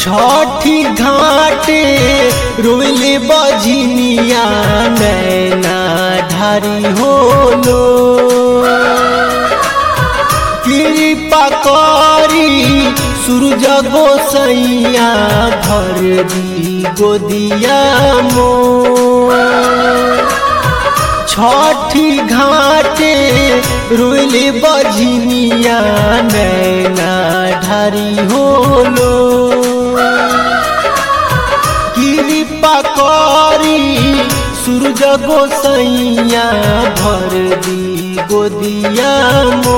छठी घाटे रोले बजनिया नैना ढारी होलो कृपा करी सूरज गोसैया भर दी गोदिया मो छठी घाटे रोले बजनिया नैना ढारी होलो कृपा करी सूरज गोसैया भर दी गोदिया मो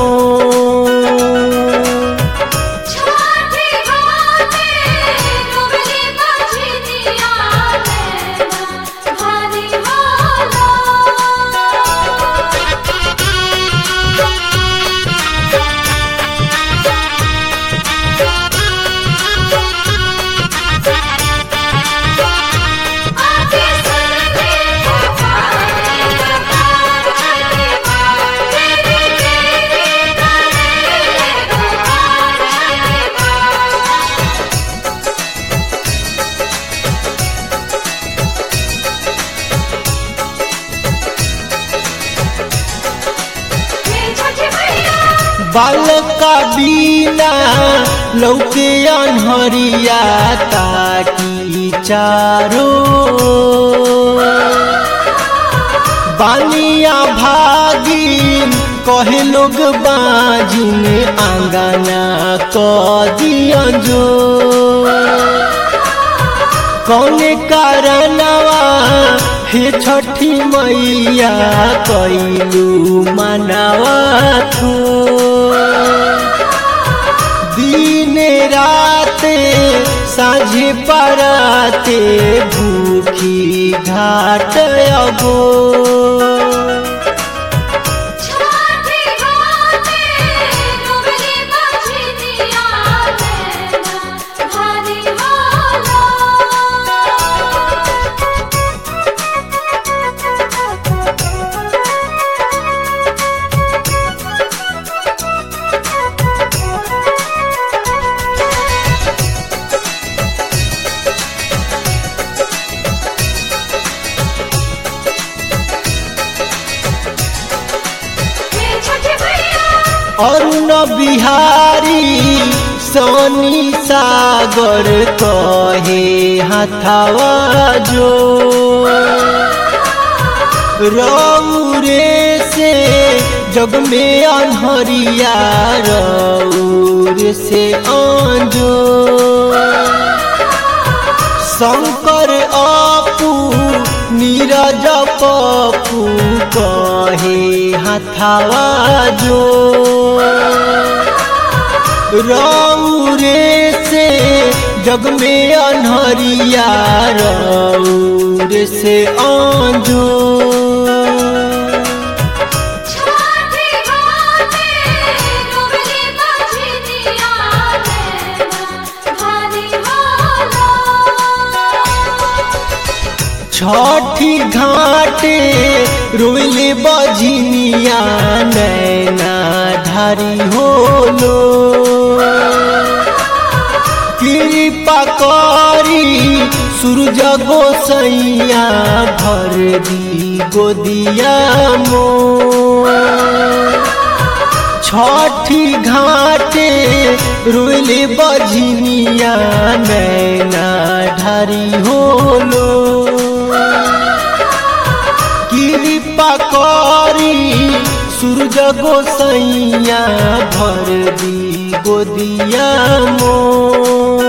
छठी घाटे डुबली बजनिया नैना भारी होला आके सुनते पुकारे पुकार चले माँ तेरी तेरी करे पुकार चले माँ ये छठी मैया बालका बीना लौके अनहरिया ताकी चारो बानिया भागिन कहे लोग बाजिन आंगना क दिया जो कौने कारणवा हे छठी मैया कैलू मनावा थो दिन राते साझे पराते भूखी घाट अगो छठी घाटे डुबली बजनिया नैना भारी होला ये छठी मैया अरुण बिहारी सोनी सागर कहे हथावा जो रौरे से जग में अनहरिया रौर से आंजो शंकर अपू नीरज पपू कहे हथावा जो रौरे से जग में अनहरिया रौर से आंजो छठी घाटे डुबली बजनिया नैना भारी होला छठी घाटे रोले बजनिया नैना ढारी होलो कृपा करी सूरज गोसैया भर दी गोदिया मो छठी घाटे रोले बजनिया नैना ढारी होलो कृपा करी सूरज गोसैया भर दी गोदिया मो